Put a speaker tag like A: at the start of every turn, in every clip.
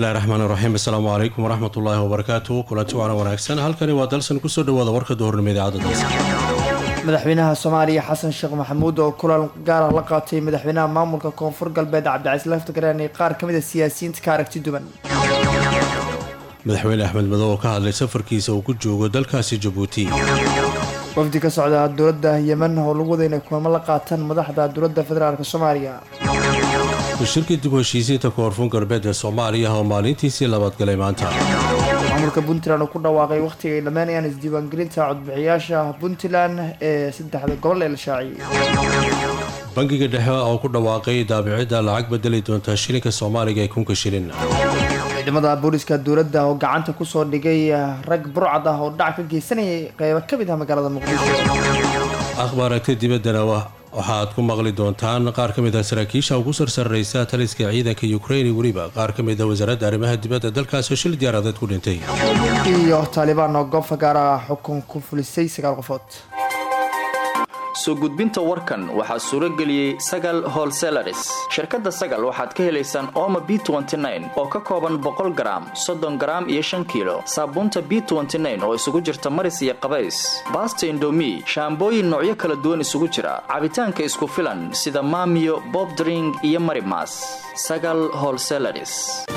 A: bismillahi raxmaan raxiim assalaamu calaykum waraxmat ullaahi wabarakaatu kulanti waana wanaagsan halkani waa dalsan kusoo dhawaada warka duhurnimo idaacadda dalsan
B: madaxweynaha soomaaliya xasan sheekh maxamuud oo kulan gaara la qaatay madaxweynaha maamulka koonfur galbeed cabdicasiis laftagareen iyo qaar ka mid a siyaasiyiinta ka aragti duwan
A: madaxweyne axmed madow oo ka hadlay safarkiisa uu ku joogo dalkaasi jabuuti
B: wafdi ka socda dowladda yemen oo lagu wada inay kulamo la qaataan madaxda dowladda federaalk soomaaliya
A: shirkii dib u heshiisiinta koonfur galbeed ee soomaaliya oo maalintiisii labaad galay maanta
B: maamulka puntland oo ku dhawaaqay wakhtiga ay dhammeynayaan isdiiwaangelinta codbixiyaasha puntland ee saddexda gobol ee la shaaciyey
A: bangiga dhexe oo ku dhawaaqay daabicidda lacag bedeli doonta shilinka soomaaliga ee kunka shilin
B: ciidamada booliska dowladda oo gacanta kusoo dhigay rag burcad ah oo dhac ka geysanayay qeybo ka mid ah magaalada muqdisho
A: akhbaaragta dibaddana waxaad ku maqli doontaan qaar ka mid ah saraakiisha ugu sarsarraysa taliska ciidanka ukrain weliba qaar ka mid a wasaaradda arrimaha dibadda dalkaasoo shil diyaaradeed ku dhintay
B: iyo taalibaan oo goob fagaara xukun ku fulisay sagaal qofood
C: soo gudbinta warkan waxaa suuro geliyey sagal holselaris shirkadda sagal waxaad ka helaysaan ooma b oo ka kooban boqol garaam soddon garaam iyo shan kiilo saabuunta b oo isugu jirta maris iyo qabays baasta indomi shaambooyin noocyo kala duwan isugu jira cabitaanka isku filan sida maamiyo bobdring iyo marimas sagal holselaris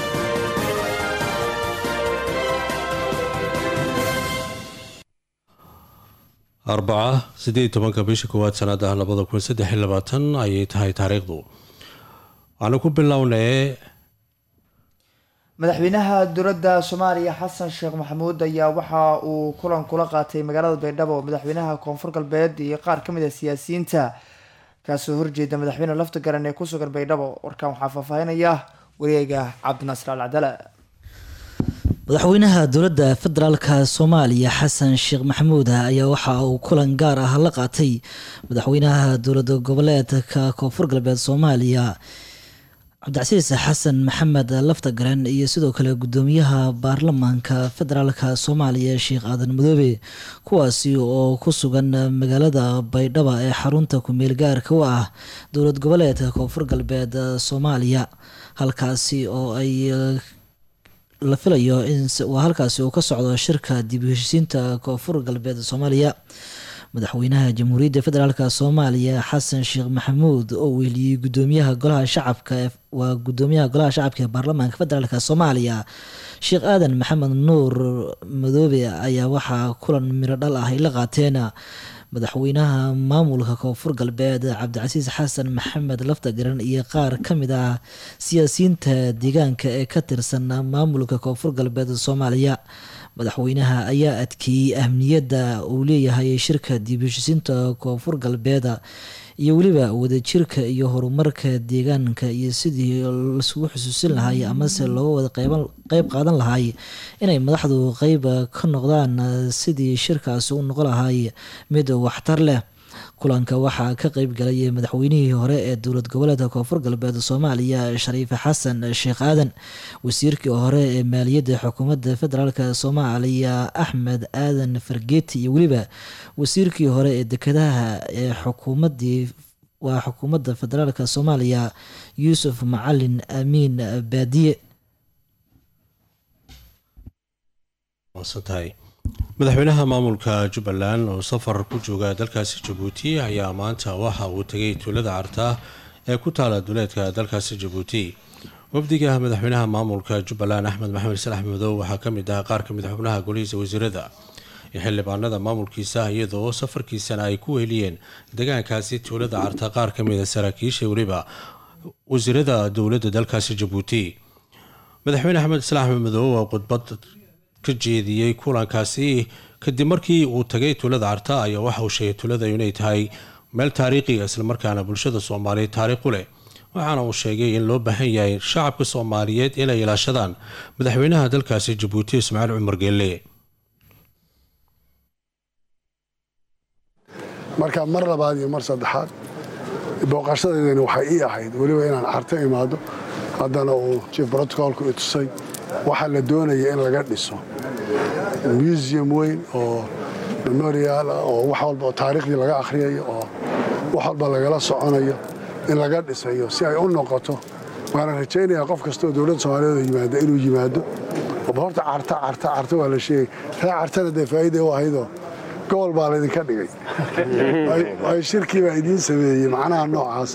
A: arbaca siddeed tobanka bisha koowaad sanada labada kun saddex iyo labaatan ayay tahay taariikhdu waxaanu ku bilownay
B: madaxweynaha dowladda soomaaliya xasan sheekh maxamuud ayaa waxa uu kulan kula qaatay magaalada baydhabo madaxweynaha koonfur galbeed iyo qaar ka mid a siyaasiyiinta kaasoo horjeeda madaxweyne lafta garan ee ku sugan baydhabo warkan waxaa faahfaahinaya wariyeyga cabdinaasir al cadala
D: madaxweynaha dowladda federaalka soomaaliya xasan sheekh maxamuud ayaa waxa uu kulan gaar ah la qaatay madaxweynaha dowlada goboleedka koonfur galbeed soomaaliya cabdicasiis xasan maxamed laftagaran iyo sidoo kale gudoomiyaha baarlamaanka federaalka soomaaliya sheekh aadan madoobe kuwaasi oo ku sugan magaalada baydhaba ee xarunta kumeel gaarka u ah dowlad goboleedka koonfur galbeed soomaaliya halkaasi oo ay la filayo in waa halkaasi uu ka socdo shirka dib u heshiisiinta koonfur galbeed soomaaliya madaxweynaha jamhuuriyadda federaalk soomaaliya xasan sheekh maxamuud oo weeliyey gudoomiyaha golaha shacabka waa gudoomiyaha golaha shacabka ee baarlamaanka federaalk soomaaliya sheekh aadan maxamed nuur madoobe ayaa waxaa kulan miro dhal ah ay la qaateen madaxweynaha maamulka koonfur galbeed cabdicasiis xasan maxamed laftagaran iyo qaar ka mid ah siyaasiyiinta deegaanka ee ka tirsan maamulka koonfur galbeed soomaaliya madaxweynaha ayaa adkeeyey ahmiyadda uu leeyahay shirka dib heshiisiinta koonfur galbeed iyo weliba wadajirka iyo horumarka deegaanka iyo sidii laisugu xusuusin lahay amase looga wada qeyb qaadan lahay inay madaxdu qeyb ka noqdaan sidii shirkaasi u noqon lahay mid waxtar leh kulanka waxaa ka qeyb galay madaxweynihii hore ee dowlad goboleedka koonfur galbeed soomaaliya shariife xasan sheekh aadan wasiirkii hore ee maaliyadda xukuumadda federaalk soomaaliya axmed aadan fargeeti iyo weliba wasiirkii hore ee dekedaha ee xukuumadii waa xukuumadda federaalk soomaaliya yuusuf macalin amiin baadiye
A: madaxweynaha maamulka jubbaland oo safar ku jooga dalkaasi jabuuti ayaa maanta waxa uu tegay tuulada carta ee ku taala duleedka dalkaasi jabuuti wafdiga madaxweynaha maamulka jubbaland axmed maxamed salax madow waxaa ka mid ah qaar ka mid xubnaha golihiisa wasiirada iyo xildhibaanada maamulkiisa iyadoo safarkiisana ay ku weheliyeen degaankaasi tuulada carta qaar ka mid a saraakiisha weliba wasiirada dowladda dalkaasi jabuuti madaxweyne axmed salax madow oo khudbad ka jeediyey kulankaasi kadib markii uu tagay tuulada carta ayaa waxa uu sheegay tuulada inay tahay meel taariikhiga islamarkaana bulshada soomaaliyeed taariikh u leh waxaana uu sheegay in loo baahan yahay shacabka soomaaliyeed inay ilaashadaan madaxweynaha dalkaasi jabuuti ismaaciil cumar geelle
E: marka mar labaad iyo mar saddexaad booqashadeedani waxay ii ahayd weliba inaan carto imaado haddana uu jief brotocolku i tusay waxaa la doonaya in laga dhiso museum weyn oo memorial ah oo wax walba oo taariikhdii laga akhriyayo oo wax walba lagala soconayo in laga dhisayo si ay u noqoto waana rajaynayaa qof kastoo dowladda soomaaliyeed oo yimaada inuu yimaado oba horta carta carta carta waa la sheegay ree cartana dee faa'iida u ahaydoo gobol baa laydinka dhigay ay shirkii baa idiin sameeyey macnaha noocaas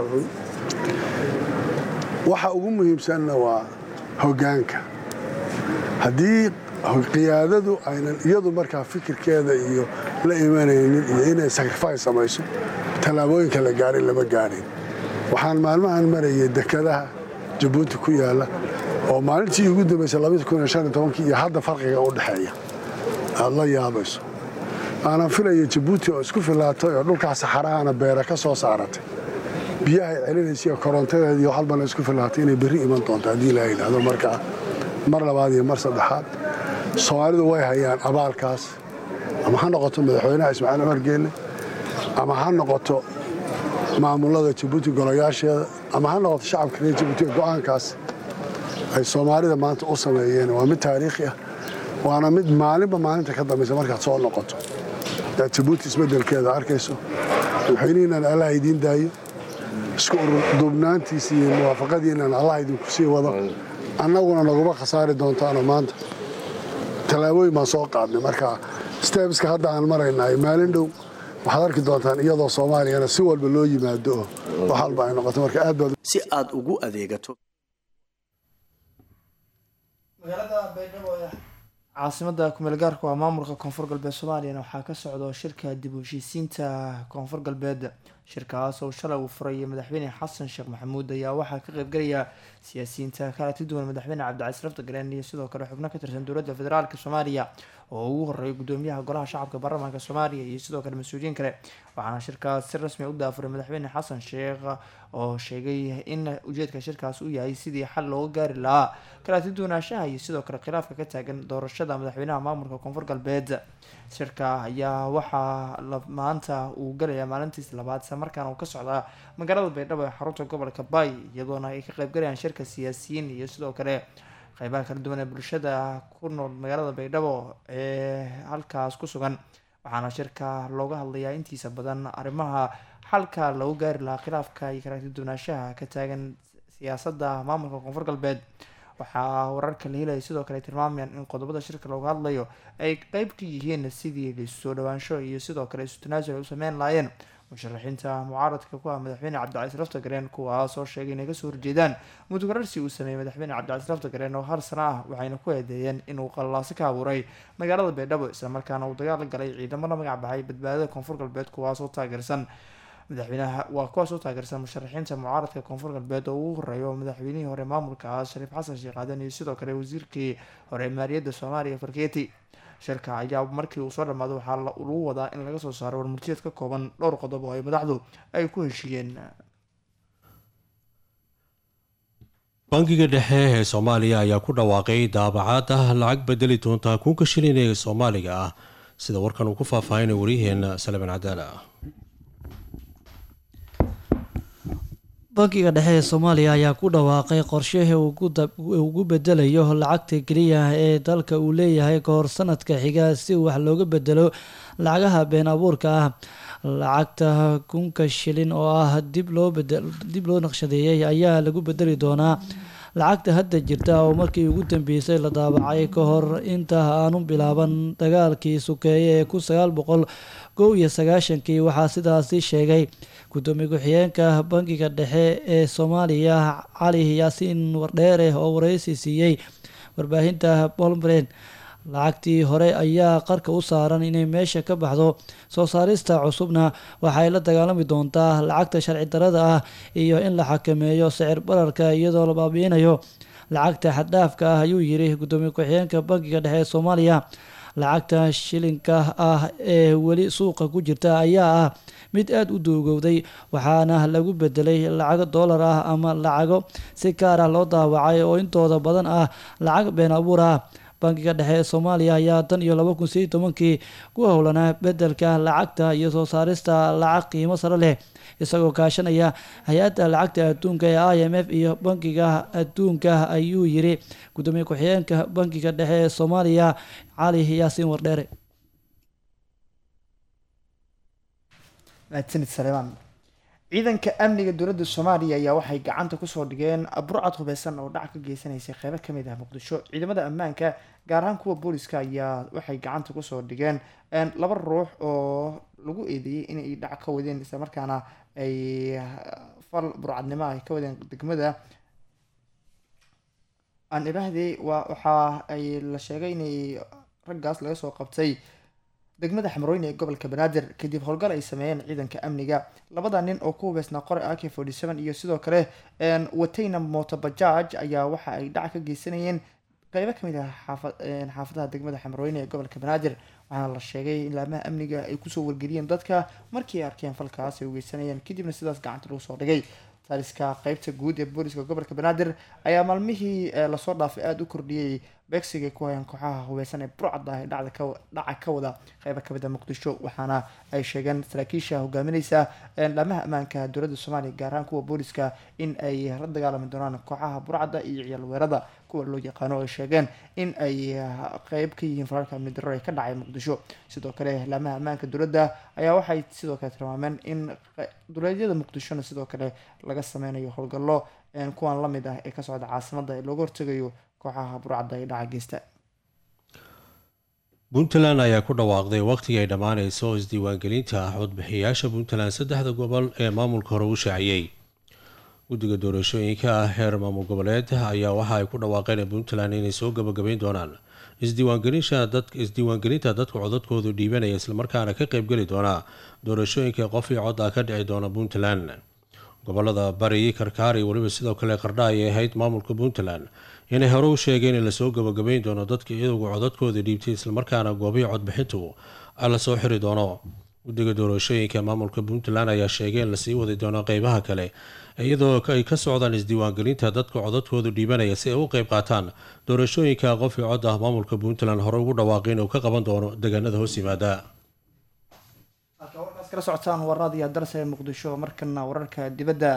E: waxa ugu muhiimsanna waa hoggaanka haddii qiyaadadu aynan iyadu markaa fikirkeeda iyo la imanaynin iyo inay sacrifice samayso tallaabooyinka la gaarin lama gaadhin waxaan maalmahan marayay dekadaha jabuuti ku yaalla oo maalintii ugu dambaysay iyo hadda farqiga u dhexeeya aad la yaabayso aanan filaya jabuuti oo isku filaatay oo dhulkaa saxarahana beera ka soo saaratay biyahay celinaysa iyo korontadeed iyo waxalbana isku filaatay inay berri iman doonto haddii la yidhaahdo markaa mar labaad iyo mar saddexaad soomaalidu way hayaan abaalkaas ama ha noqoto madaxweynaha ismaaciil cumar geelle ama ha noqoto maamulada jabuuti golayaasheeda ama ha noqoto shacabka reer jabuuti go'aankaas ay soomaalida maanta u sameeyeen waa mid taariikhi ah waana mid maalinba maalinta ka dambaysa markaad soo noqoto aad jabuuti isbeddelkeeda arkayso madaxweynihiinan allah idiin daayo isku ururduubnaantiisa iyo muwaafaqadiinan allah idinku sii wado annaguna naguma khasaari doontaano maanta tallaabooyin baan soo qaadnay marka stebiska hadda aan maraynay maalin dhow waxaad arki doontaan iyadoo soomaaliyana si walba loo yimaado oo wax walba ay noqoto marka aad baad
F: si aad ugu adeegato
B: magaalada baydhabo ee caasimada kumeel gaarka waa maamulka koonfur galbeed soomaaliyana waxaa ka socdo shirka dib u heshiisiinta koonfur galbeed shirkaas oo shalay uu furayay madaxweyne xasan sheekh maxamuud ayaa waxaa ka qeybgelaya siyaasiyiinta kala duwan madaxweyne cabdicasiis lafta galeen iyo sidoo kale xubno ka tirsan dowladda federaalk soomaaliya oo ugu horeeyay gudoomiyaha golaha shacabka baarlamaanka soomaaliya iyo sidoo kale mas-uuliyiin kale waxaana shirkaas si rasmi u daafuray madaxweyne xasan sheekh oo sheegay in ujeedka shirkaas uu yahay sidii xal looga gaari lahaa kala duwanaanshaha iyo sidoo kale khilaafka ka taagan doorashada madaxweynaha maamulka koonfur galbeed shirka ayaa waxaa maanta uu galayaa maalintiis labaad isla markaana uu ka socdaa magaalada baydhabo ee xarunta gobolka bay iyadoona ay ka qeybgalayaan shirka siyaasiyiin iyo sidoo kale qeybaha kala duwan ee bulshada ku nool magaalada baydhabo ee halkaas ku sugan waxaana shirka looga hadlayaa intiisa badan arrimaha xalka lagu gaari lahaa khilaafka iyo kala duwanaanshaha ka taagan siyaasadda maamulka koonfur galbeed waxaa wararka la helaya sidoo kale tilmaamayaan in qodobada shirka looga hadlayo ay qeyb ka yihiin sidii laisu soo dhawaansho iyo sidoo kale isu tanaasul ay u sameyn lahaayeen musharaxiinta mucaaradka ku ah madaxweyne cabdicasiis lafta gareen kuwaas oo sheegay inay kasoo horjeedaan mudugararsi uu sameeyey madaxweyne cabdicasiis lafta gareen oo hal sano ah waxayna ku eedeeyeen inuu qallaasi ka abuuray magaalada baydhabo islamarkaana uu dagaal galay ciidamo la magac baxay badbaadada koonfur galbeed kuwaas oo taageersan madaxweynaha waa kuwaas u taageersan musharaxiinta mucaaradka koonfur galbeed oo ugu horeeyo madaxweynihii hore maamulkaas shariif xasan sheekh aadan iyo sidoo kale wasiirkii hore maaliyadda soomaaliya farkeeti shirka ayaa markii uu soo dhammaado waxaa lagu wadaa in laga soo saaro warmurtiyeed ka kooban dhowr qodob oo ay madaxdu ay ku heshiiyeen
A: bangiga dhexe ee soomaaliya ayaa ku dhawaaqay daabacaad ah lacag bedeli doonta kunka shilin ee soomaaliga ah sida warkan uu ku faahfaahinay waryaheena salman cadaala
D: bankiga dhexe ee soomaaliya ayaa ku dhawaaqay qorshihii ugu bedelayo lacagta keliya ee dalka uu leeyahay kahor sanadka xiga si wax looga bedelo lacagaha been abuurka ah lacagta kunka shilin oo ah dib loo naqshadeeyey ayaa lagu bedeli doonaa lacagta hadda jirta oo markii ugu dambeysay la daabacay ka hor inta aanu bilaaban dagaalkii sukeeye ee kun sagaal boqol kow iyo sagaashankii waxaa sidaasi sheegay gudoomiye ku-xigeenka bankiga dhexe ee soomaaliya cali yaasiin wardheere oo wareysi siiyey warbaahinta bolmren lacagtii hore ayaa qarka u saaran inay meesha ka baxdo soo saarista cusubna waxay la dagaalami doontaa lacagta sharci darada ah iyo in la xakameeyo sicir bararka iyadoo la baabiinayo lacagta xaddhaafka ah ayuu yiri gudoomiye ku-xigeenka bankiga dhexe ee soomaaliya lacagta shilinka ah ee weli suuqa ku jirta ayaa ah mid aada u duugowday waxaana lagu bedelay lacago doolar ah ama lacago si gaar ah loo daawacay oo intooda badan ah lacag been abuur ah bankiga dhexe ee soomaaliya ayaa tan iyo laba kun sideed tobankii ku howlanaa bedelka lacagta iyo soo saarista lacag qiimo sare leh isagoo kaashanaya hay-adda lacagta adduunka ee i m f iyo bankiga adduunka ayuu yiri gudoomiye ku-xigeenka bankiga dhexe ee soomaaliya cali yaasiin wardheere
B: mahadsanid saleemaan ciidanka amniga dowladda soomaaliya ayaa waxay gacanta kusoo dhigeen burcad hubeysan oo dhac ka geysanaysay qeybo kamid ah muqdisho ciidamada ammaanka gaar ahaan kuwa booliska ayaa waxay gacanta kusoo dhigeen laba ruux oo lagu eedeeyey inay dhac ka wadeen islamarkaana ay fal burcadnimo ay ka wadeen degmada aan iraahdey waa waxa ay la sheegay inay raggaas laga soo qabtay degmada xamrooyne ee gobolka banaadir kadib howlgal ay sameeyeen ciidanka amniga labada nin oo ku hubeysnaa qore ak forty seven iyo sidoo kale watayna motobajaaj ayaa waxa ay dhac ka geysanayeen qeybo kamid ah xaafadaha degmada xamrooyne ee gobolka banaadir waxaana la sheegay in laamaha amniga ay kusoo wargeliyeen dadka markii ay arkeen falkaas ay ugeysanayeen kadibna sidaas gacanta lagu soo dhigay taliska qeybta guud ee booliska gobolka banaadir ayaa maalmihii lasoo dhaafay aada u kordhiyey beegsiga ku hayaan kooxaha hubeysan ee burcad ah ee dhaca ka wada qeyba kamid a muqdisho waxaana ay sheegeen saraakiisha hogaamineysa laamaha ammaanka dowladda soomaaliya gaar ahaan kuwa booliska in ay la dagaalami doonaan kooxaha burcadda iyo ciyaal weerada kuwa loo yaqaano ay sheegeen in ay qeyb ka yihiin fararka amni darro ee ka dhacay muqdisho sidoo kale laamaha ammaanka dowladda ayaa waxay sidoo kale tilmaameen in duleedyada muqdishona sidoo kale laga sameynayo howlgallo kuwan lamid ah ee ka socda caasimada ee looga hortegayo kooxaha burcadda ee dhaca geysta
A: puntland ayaa ku dhawaaqday waqtigii ay dhammaaneyso isdiiwaangelinta codbixiyayaasha puntland saddexda gobol ee maamulka hore u shaaciyey guddiga doorashooyinka ah heer maamul goboleed ayaa waxa ay ku dhawaaqeen puntland inay soo gabagabeyn doonaan isdiiwaangelinta dadka codadkoodu dhiibanaya islamarkaana ka qeybgeli doona doorashooyinka qof io cod ah ka dhici doona puntland gobolada bari karkaar iyo weliba sidoo kale qardha ayay ahayd maamulka puntland inay hore u sheegeen in lasoo gabagabeyn doono dadka iyagu codadkooda dhiibtay islamarkaana goobihii codbixintu lasoo xiri doono guddiga doorashooyinka maamulka puntland ayaa sheegay in lasii wadi doono qeybaha kale iyadoo ay ka socdaan isdiiwaangelinta dadka codadkoodu dhiibanaya si ay u qeyb qaataan doorashooyinka qof io cod ah maamulka puntland hore ugu dhawaaqay inuu ka qaban doono deegaanada hoos yimaada
B: halka warkaas kala socotaan waradiya darse muqdisho markana wararka dibadda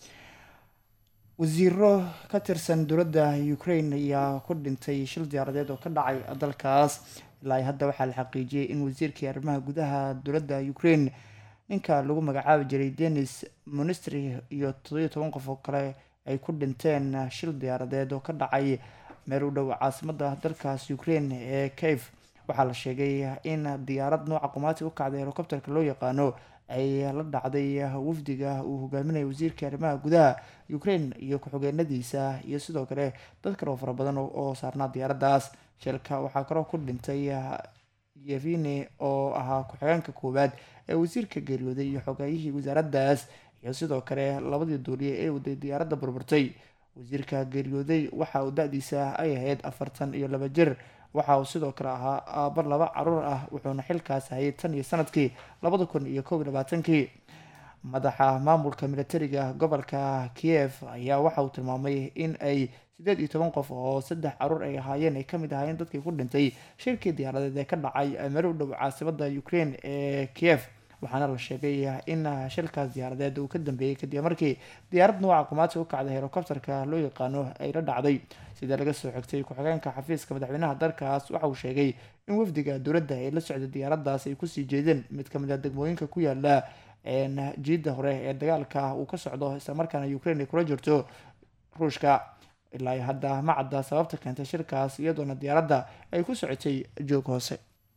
B: wasiiro ka tirsan dowladda ukraine ayaa ku dhintay shil diyaaradeed oo ka dhacay dalkaas ilaa hadda waxaa la xaqiijiyey in wasiirkii arrimaha gudaha dowladda ukraine ninka lagu magacaabi jiray denis monistry iyo toddobiyo toban qof oo kale ay ku dhinteen shil diyaaradeed oo ka dhacay meel u dhow caasimada dalkaas ukraine ee cave waxaa la sheegay in diyaarad nooca qumaati u kacday helicopterka loo yaqaano ay la dhacday wafdiga uu hogaaminaya wasiirka arrimaha gudaha ukraine iyo ku-xigeenadiisa iyo sidoo kale dad kale oo fara badan oo saarnaa diyaaraddaas shilka waxaa kaloo ku dhintay yevine oo ahaa ku-xigeenka koowaad ee wasiirka geeriyooday iyo xogeeyihii wasaaraddaas iyo sidoo kale labadii duuliye ee waday diyaaradda burburtay wasiirka geeriyooday waxa uu da-diisa ay ahayd afartan iyo laba jir waxa uu sidoo kale ahaa aabo laba caruur ah wuxuuna xilkaas hayay tan iyo sanadkii labada kun iyo kow iyo labaatankii madaxa maamulka militariga gobolka kiev ayaa waxa uu tilmaamay in ay sideed iyo toban qof oo saddex caruur ay ahaayeen ay kamid ahaayeen dadkii ku dhintay shirkii diyaaradeed ee ka dhacay meel u dhow caasimada ukraine ee kiev waxaana la sheegay in shilkaas diyaaradeed uu ka dambeeyey kadib markii diyaarad nooca qumaati u kacday helicopterka loo yaqaano ay la dhacday sida laga soo xigtay ku-xigeenka xafiiska madaxweynaha dalkaas waxa uu sheegay in wafdiga dowladda ee la socday diyaaraddaas ay kusii jeedeen mid kamid a degmooyinka ku yaala jiidda hore ee dagaalka uu ka socdo islamarkaana ukraine ay kula jirto ruushka ilaa hadda ma cadda sababta keentay shirkaas iyadoona diyaaradda ay ku socotay joog hoose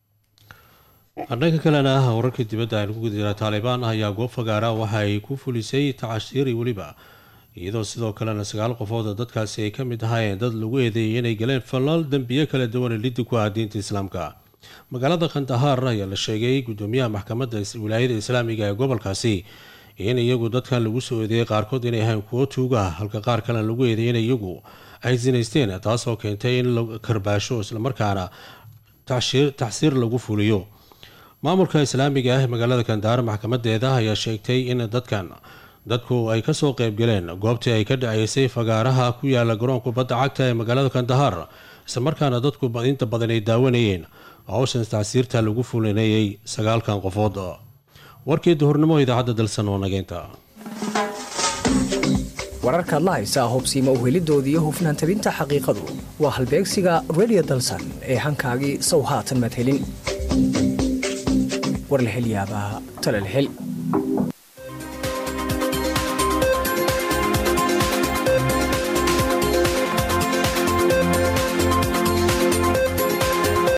A: dhanka kalena wararka dibadda aynu ku guda jira taalibaan ayaa goob fagaara waxa ay ku fulisay tacashiiri weliba iyadoo sidoo kalena sagaal qofood oo dadkaasi ay ka mid ahaayeen dad lagu eedeeyay inay galeen falaal dembiyo kala duwan liddi ku ah diinta islaamka magaalada khandahaar ayaa la sheegay gudoomiyaha maxkamadda wilaayada islaamiga ee gobolkaasi in iyagu dadkan lagu soo eedeeyay qaarkood inay ahayn kuwo tuuga halka qaar kalena lagu eedeeyay in iyagu ay sinaysteen taasoo keentay in la karbaasho islamarkaana taxsiir lagu fuliyo maamulka islaamiga ah ee magaalada kandahaar maxkamadeeda ayaa sheegtay in dadkan dadku ay kasoo qeybgaleen goobtii ay ka dhaceysay fagaaraha ku yaala garoonka badda cagta ee magaalada kandahaar islamarkaana dadku inta badan ay daawanayeen howshan tacsiirta lagu fulinayay sagaalkan qofood warkii duhurnimo idaacadda dalsan oo nageynta
F: wararkaad la haysaa hobsiima uhelidooda iyo hufnaan tabinta xaqiiqadu waa halbeegsiga redio dalsan ee hankaagii sow haatan madhelin war la hel yaabaa talal hel